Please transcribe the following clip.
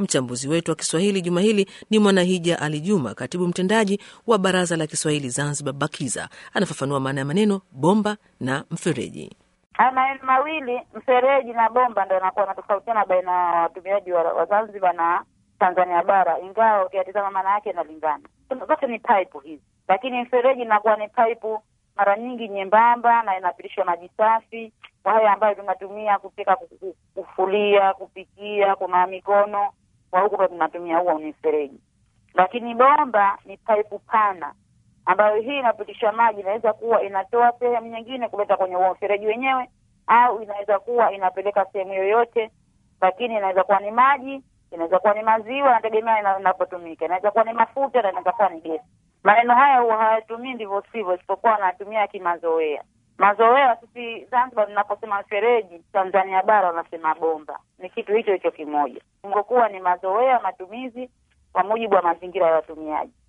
Mchambuzi wetu wa Kiswahili juma hili ni Mwanahija Ali Juma, katibu mtendaji wa Baraza la Kiswahili Zanzibar, BAKIZA. Anafafanua maana ya maneno bomba na mfereji. Haya maneno mawili mfereji na bomba ndo yanakuwa yanatofautiana baina ya watumiaji wa, wa Zanzibar na Tanzania bara, ingawa ukiyatizama maana yake inalingana. Zote ni pipe hizi, lakini mfereji inakuwa ni pipe mara nyingi nyembamba na inapitisha maji safi kwa haya ambayo tunatumia kupika, kufulia, kupikia, kunawa mikono, kwa huku ndo tunatumia huo ni mfereji. Lakini bomba ni pipe pana ambayo hii inapitisha maji, inaweza kuwa inatoa sehemu nyingine kuleta kwenye huo mfereji wenyewe, au inaweza kuwa inapeleka sehemu yoyote, lakini inaweza kuwa ni maji, inaweza kuwa ni maziwa, inategemea inapotumika. Inaweza kuwa ni mafuta na inaweza kuwa ni gesi. Maneno haya huwa hayatumii ndivyo sivyo, isipokuwa wanatumia kimazoea. Mazoea sisi Zanzibar tunaposema mfereji, Tanzania bara wanasema bomba, ni kitu hicho hicho kimoja, ngokuwa ni mazoea matumizi kwa mujibu wa mazingira ya watumiaji.